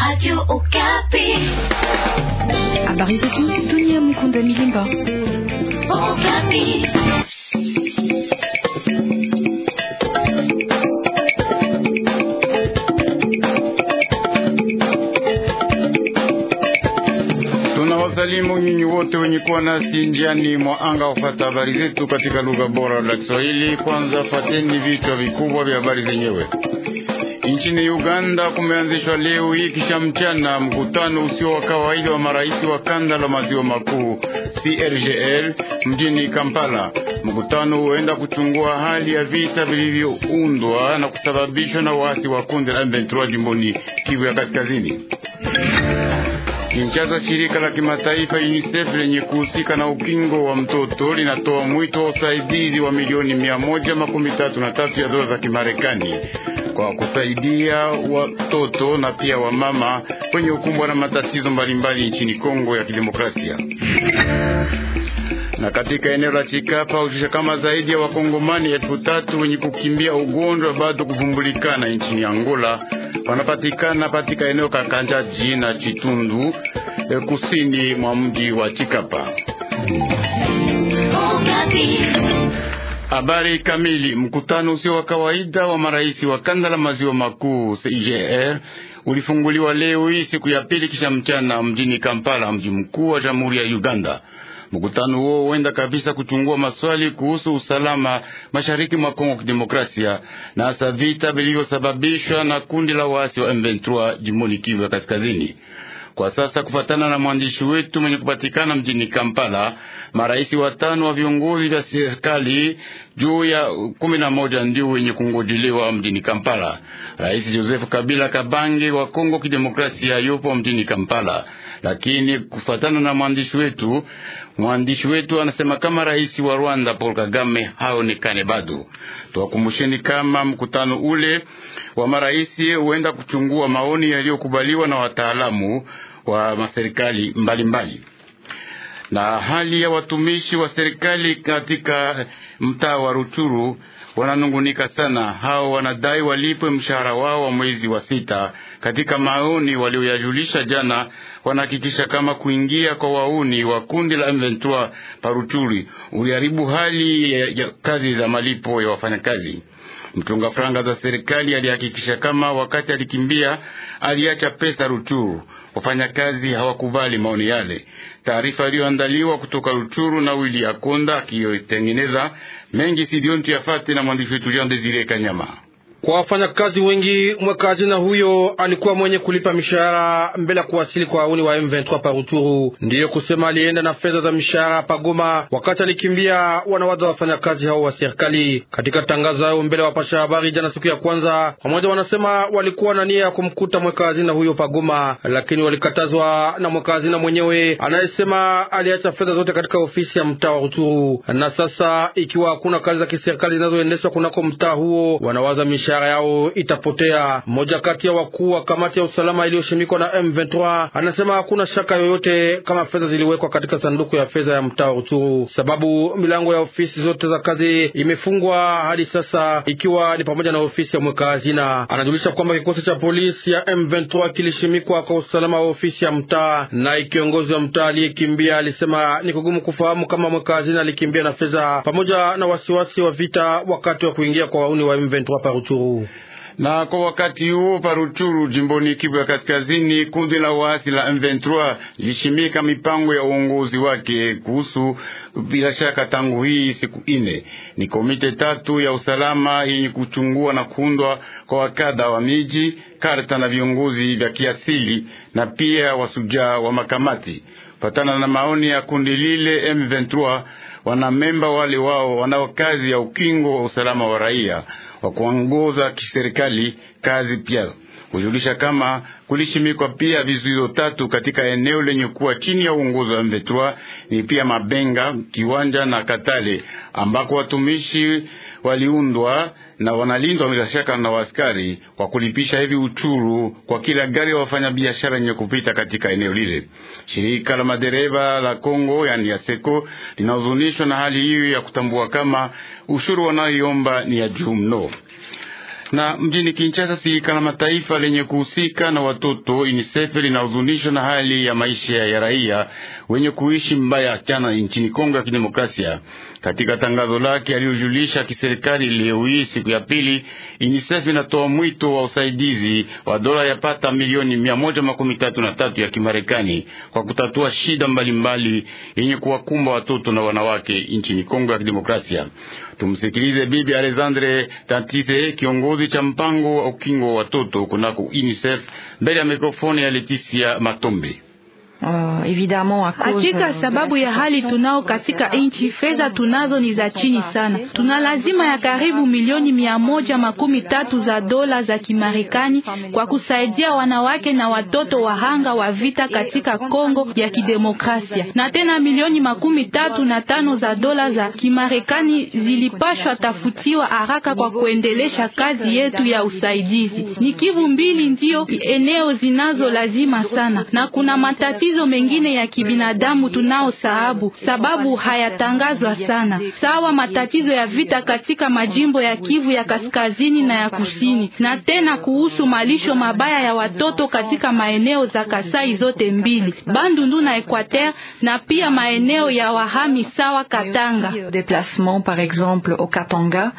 Radio Okapi. Habari zetu dunia, Mukunda Milimba. Okapi. Tunawasalimu nyinyi wote wenye kuwa nasi njiani mwa anga kufata habari zetu katika lugha bora la Kiswahili. Kwanza fateni vichwa vikubwa vya habari zenyewe. Nchini Uganda kumeanzishwa leo hii kisha mchana mkutano usio wa kawaida wa marais wa kanda la maziwa makuu CRGL mjini Kampala. Mkutano huenda kuchungua hali ya vita vilivyoundwa na kusababishwa na waasi wa kundi la M23 jimboni Kivu ya Kaskazini. Kinshasa, shirika la kimataifa UNICEF lenye kuhusika na ukingo wa mtoto linatoa mwito wa usaidizi wa milioni mia moja makumi tatu na tatu ya dola za Kimarekani kwa kusaidia watoto na pia wamama wenye ukumbwa na matatizo mbalimbali nchini Kongo ya Kidemokrasia. Na katika eneo la Chikapa hujusha kama zaidi ya wakongomani elfu tatu wenye kukimbia ugonjwa bado kuvumbulikana nchini Angola wanapatikana katika eneo Kakanjaji na Chitundu eh, kusini mwa mji wa Chikapa. Okapi. Habari kamili. Mkutano usio wa kawaida wa marais wa kanda la maziwa makuu CIGR ulifunguliwa leo hii siku ya pili kisha mchana mjini Kampala, mji mkuu wa Jamhuri ya Uganda. Mkutano huo huenda kabisa kuchungua maswali kuhusu usalama mashariki mwa Kongo Kidemokrasia na hasa vita vilivyosababishwa na kundi la waasi wa M23 jimboni Kivu ya Kaskazini. Kwa sasa kufatana na mwandishi wetu mwenye kupatikana mjini Kampala, marais watano wa viongozi vya serikali juu ya kumi na moja ndio wenye kungojelewa mjini Kampala. Rais Joseph Kabila Kabange wa Kongo Kidemokrasia yupo mjini Kampala, lakini kufatana na mwandishi wetu, mwandishi wetu anasema kama rais wa Rwanda Paul Kagame haonekane bado. Tuwakumbusheni kama mkutano ule wa marais huenda kuchungua maoni yaliyokubaliwa na wataalamu wa maserikali mbalimbali na hali ya watumishi wa serikali katika mtaa wa Ruchuru wananungunika sana. Hao wanadai walipwe mshahara wao wa mwezi wa sita. Katika maoni walioyajulisha jana, wanahakikisha kama kuingia kwa wauni wa kundi la M23 paruchuri uliharibu hali ya, ya kazi za malipo ya wafanyakazi. Mchunga franga za serikali alihakikisha kama wakati alikimbia aliacha pesa Ruchuru. Wafanyakazi hawakubali maoni yale. Taarifa iliyoandaliwa kutoka Ruchuru na Wili Akonda akiyotengeneza mengi sidiontu yafate na mwandishi wetu Jean Desire Kanyama. Kwa wafanyakazi wengi mweka hazina huyo alikuwa mwenye kulipa mishahara mbele ya kuwasili kwa wauni wa M23 pa Rutshuru. Ndiyo kusema alienda na fedha za mishahara pa Goma wakati alikimbia wanawaza wafanyakazi hao wa serikali. Katika tangazo yao mbele ya wapasha habari jana siku ya kwanza, pamoja wanasema walikuwa na nia ya kumkuta mweka hazina huyo pa Goma, lakini walikatazwa na mweka hazina mwenyewe anayesema aliacha fedha zote katika ofisi ya mtaa wa Rutshuru. Na sasa ikiwa hakuna kazi za kiserikali zinazoendeshwa kunako mtaa huo, wanawaza mishahara yao itapotea. Mmoja kati ya wakuu wa kamati ya usalama iliyoshimikwa na M23 anasema hakuna shaka yoyote kama fedha ziliwekwa katika sanduku ya fedha ya mtaa wa Rutshuru, sababu milango ya ofisi zote za kazi imefungwa hadi sasa, ikiwa ni pamoja na ofisi ya mweka hazina. Anajulisha kwamba kikosi cha polisi ya M23 kilishimikwa kwa usalama wa ofisi ya mtaa, na kiongozi wa mtaa aliyekimbia alisema ni kugumu kufahamu kama mweka hazina alikimbia na fedha pamoja na wasiwasi wa vita wakati wa kuingia kwa wauni wa M23 pa Rutshuru. Na kwa wakati huo Paruchuru, jimboni Kivu ya Kaskazini, kundi la waasi la M23 lilishimika mipango ya uongozi wake kuhusu, bila shaka, tangu hii siku ine ni komite tatu ya usalama yenye kuchungua na kuundwa kwa wakada wa miji, karta na viongozi vya kiasili na pia wasujaa wa makamati. Patana na maoni ya kundi lile M23, wanamemba wale wao wanao kazi ya ukingo wa usalama wa raia wa kuongoza kiserikali kazi pia kujulisha kama kulishimikwa pia vizuizo tatu katika eneo lenye kuwa chini ya uongozi wa M23 ni pia Mabenga, Kiwanja na Katale ambako watumishi waliundwa na wanalindwa bila shaka na waskari kwa kulipisha hivi uchuru kwa kila gari ya wafanyabiashara yenye kupita katika eneo lile. Shirika la madereva la Kongo yani ya Seko linahuzunishwa na hali hiyo ya kutambua kama ushuru wanayoiomba ni ya juu mno Na mjini Kinshasa, shirika la mataifa lenye kuhusika na watoto UNICEF linahuzunishwa na hali ya maisha ya raia wenye kuishi mbaya chana nchini Kongo ya Kidemokrasia. Katika tangazo lake aliyojulisha kiserikali leo hii siku ya pili, UNICEF inatoa mwito wa usaidizi wa dola yapata milioni mia moja makumi tatu na tatu ya Kimarekani kwa kutatua shida mbalimbali yenye kuwakumba watoto na wanawake nchini Kongo ya Kidemokrasia. Tumsikilize Bibi Alexandre Tantise, kiongozi cha mpango wa ukingo wa watoto kunako UNICEF, mbele ya mikrofoni ya Leticia Matombe. Hakika sababu ya hali tunao katika nchi, fedha tunazo ni za chini sana. Tuna lazima ya karibu milioni mia moja makumi tatu za dola za Kimarekani kwa kusaidia wanawake na watoto wahanga wa vita katika Kongo ya Kidemokrasia, na tena milioni makumi tatu na tano za dola za Kimarekani zilipashwa tafutiwa haraka kwa kuendelesha kazi yetu ya usaidizi. Ni Kivu mbili ndio eneo zinazo lazima sana, na kuna matatizo mengine ya kibinadamu tunao sababu sababu hayatangazwa sana, sawa matatizo ya vita katika majimbo ya Kivu ya kaskazini na ya kusini, na tena kuhusu malisho mabaya ya watoto katika maeneo za Kasai zote mbili, Bandundu na Equateur, na pia maeneo ya wahami sawa Katanga. Déplacement par exemple au Katanga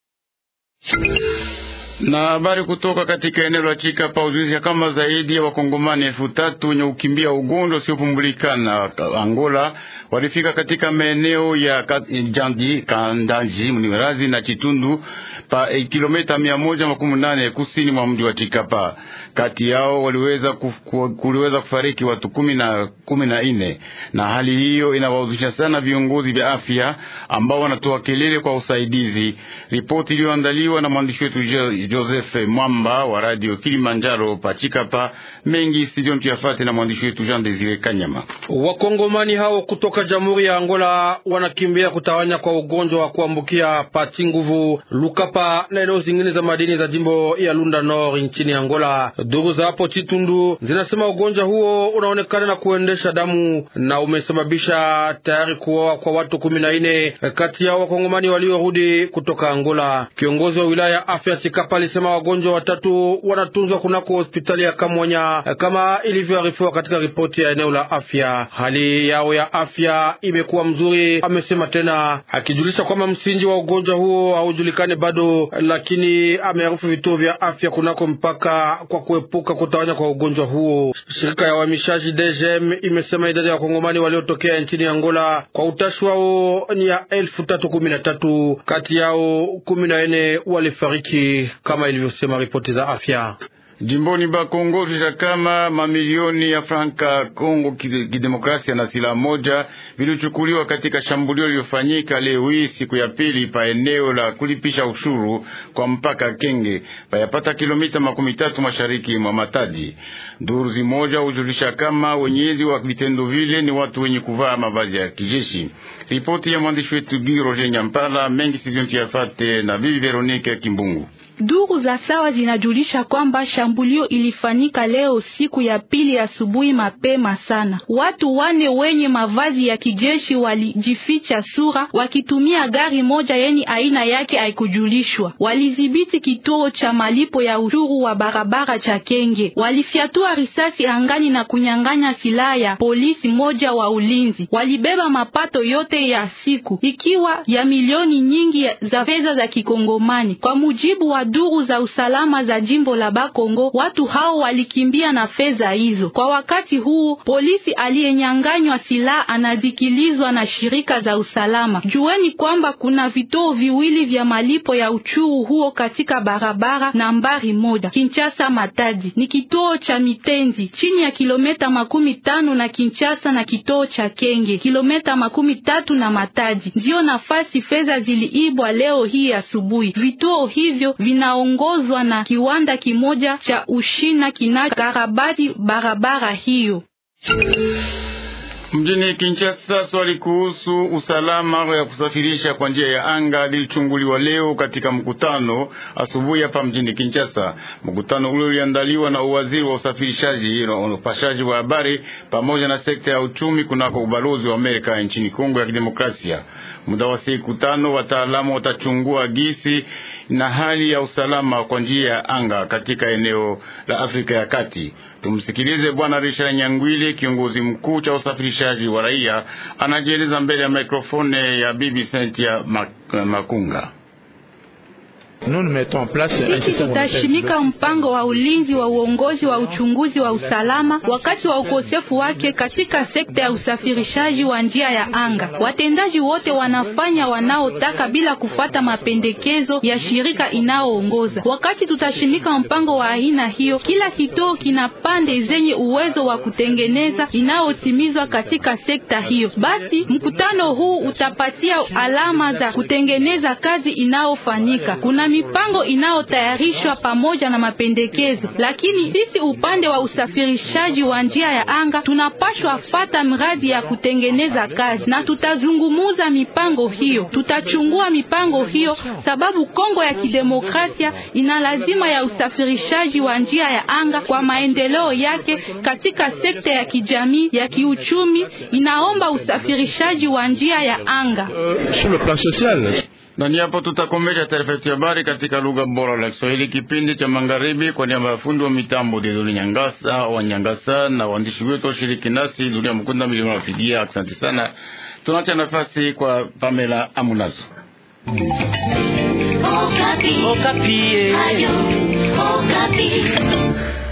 na habari kutoka katika eneo la Chikapa hujulisha kama zaidi ya wakongomani elfu tatu wenye ukimbia ugonjwa usiopumbulikana Angola walifika katika maeneo ya Jandi, Kandanji, Mnimerazi na Chitundu pa eh, kilomita mia moja makumi nane kusini mwa mji wa Chikapa. Kati yao waliweza kufu, kuliweza kufariki watu kumi na kumi na nne, na hali hiyo inawahuzisha sana viongozi vya afya ambao wanatoa kelele kwa usaidizi. Ripoti iliyoandaliwa na mwandishi wetu Joseph Mwamba wa radio Kilimanjaro Pachikapa. Mengi studioni tuyafate na mwandishi wetu Jean Desire Kanyama. Wakongomani hao kutoka Jamhuri ya Angola wanakimbia kutawanya kwa ugonjwa wa kuambukia pati nguvu Lukapa na eneo zingine za madini za jimbo ya Lunda Nord nchini Angola. Duru za hapo Chitundu zinasema ugonjwa huo unaonekana na kuendesha damu na umesababisha tayari kuoa kwa watu kumi na nne kati yao wakongomani waliorudi kutoka Angola. Kiongozi wa wilaya ya afya Chikapa alisema wagonjwa watatu wanatunzwa kunako hospitali ya Kamwanya kama ilivyoarifiwa katika ripoti ya eneo la afya. Hali yao ya afya imekuwa mzuri, amesema tena, akijulisha kwamba msingi wa ugonjwa huo haujulikani bado, lakini amearifu vituo vya afya kunako mpaka kwa kuepuka kutawanya kwa ugonjwa huo. Shirika ya uhamishaji DGM imesema idadi ya wakongomani waliotokea nchini Angola kwa utashi wao ni ya elfu tatu kumi na tatu, kati yao kumi na nne walifariki kama ilivyosema ripoti za afya. Jimboni Bakongo tusha kama mamilioni ya franka Kongo kidemokrasia na silaha moja vilichukuliwa katika shambulio lililofanyika leo hii siku ya pili pa eneo la kulipisha ushuru kwa mpaka Kenge payapata kilomita makumi tatu mashariki mwa Matadi. Duru zimoja hujulisha kama wenyezi wa vitendo vile ni watu wenye kuvaa mavazi ya kijeshi. Ripoti ya mwandishi wetu Gi Roger Nyampala mengi sivyontiafate na bibi Veronike Kimbungu. Duru za sawa zinajulisha kwamba shambulio ilifanyika leo siku ya pili asubuhi mapema sana. Watu wane wenye mavazi ya kijeshi walijificha sura wakitumia gari moja yenye aina yake haikujulishwa. Walidhibiti kituo cha malipo ya ushuru wa barabara cha Kenge. Walifyatua risasi angani na kunyang'anya silaha ya polisi moja wa ulinzi. Walibeba mapato yote ya siku ikiwa ya milioni nyingi za fedha za kikongomani. Kwa mujibu wa duru za usalama za jimbo la Bakongo, watu hao walikimbia na fedha hizo. Kwa wakati huu, polisi aliyenyanganywa silaha anadhikilizwa na shirika za usalama. Jueni kwamba kuna vituo viwili vya malipo ya uchuru huo katika barabara nambari moja Kinshasa Matadi, ni kituo cha Mitenzi chini ya kilomita makumi tano na Kinshasa na kituo cha Kenge kilomita makumi tatu na Matadi. Ndiyo nafasi fedha ziliibwa leo hii asubuhi. Vituo hivyo vinaongozwa na kiwanda kimoja cha Ushina kinachokarabati barabara hiyo. Mjini Kinshasa, swali kuhusu usalama ya kusafirisha kwa njia ya anga lilichunguliwa leo katika mkutano asubuhi hapa mjini Kinshasa. Mkutano ule uliandaliwa na uwaziri wa usafirishaji na upashaji wa habari pamoja na sekta ya uchumi kunako ubalozi wa Amerika nchini Kongo ya Kidemokrasia. Muda wa siku tano, wataalamu watachungua gisi na hali ya usalama kwa njia ya anga katika eneo la Afrika ya Kati. Tumsikilize Bwana Richard Nyangwili, kiongozi mkuu cha usafirishaji wa raia, anajieleza mbele ya mikrofone ya Bibi Sentia Makunga. Sisi tutashimika mpango wa ulinzi wa uongozi wa uchunguzi wa usalama wakati wa ukosefu wake katika sekta ya usafirishaji wa njia ya anga. Watendaji wote wanafanya wanaotaka bila kufata mapendekezo ya shirika inaoongoza. Wakati tutashimika mpango wa aina hiyo, kila kituo kina pande zenye uwezo wa kutengeneza inayotimizwa katika sekta hiyo. Basi mkutano huu utapatia alama za kutengeneza kazi inayofanyika. Kuna mipango inayotayarishwa pamoja na mapendekezo, lakini sisi upande wa usafirishaji wa njia ya anga tunapashwa fata mradi ya kutengeneza kazi, na tutazungumuza mipango hiyo, tutachungua mipango hiyo, sababu Kongo ya Kidemokrasia ina lazima ya usafirishaji wa njia ya anga kwa maendeleo yake katika sekta ya kijamii, ya kiuchumi, inaomba usafirishaji wa njia ya anga. Sur le plan social na ni hapo tutakomesha taarifa yetu ya habari katika lugha bora la Kiswahili, kipindi cha magharibi. Kwa niaba ya fundi wa mitambo Dedoni Nyangasa wa Nyangasa na waandishi wetu washiriki nasi Dunia Mkunda Milima Wafidia, asante sana. Tunaacha nafasi kwa Pamela Amunazo. Okapi. Okapi. Ayo, Okapi.